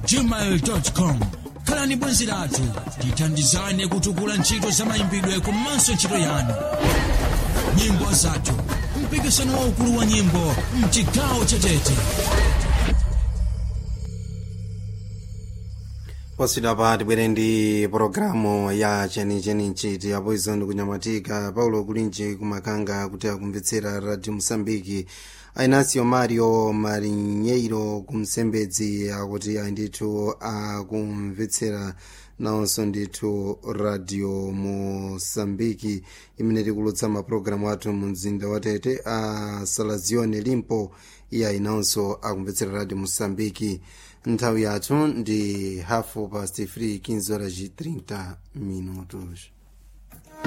gmail com khalani bwenzi lathu tithandizane kutukula ntchito za mayimbidwe komanso ntchito yanu nyimbo zathu mpikisano waukulu wa nyimbo mchigawo chetete poswidwa pa tibwere ndi pologalamu ya chenicheni nchiti apo izo ndikunyamatika paulo kulinji kumakanga kuti akumvetsera radio mosambiki ainasio mario marinheiro kumsembedzi akuti ayi ndithu akumvetsera nawonso ndithu radio mosambiki imene tikulutsa mapulogalamu athu mu mzinda wa tete a salazione limpo iye ayinawonso akumvetsera radio mosambiki nthawi yathu ndi hafu past 3 15 horas e 30 minutos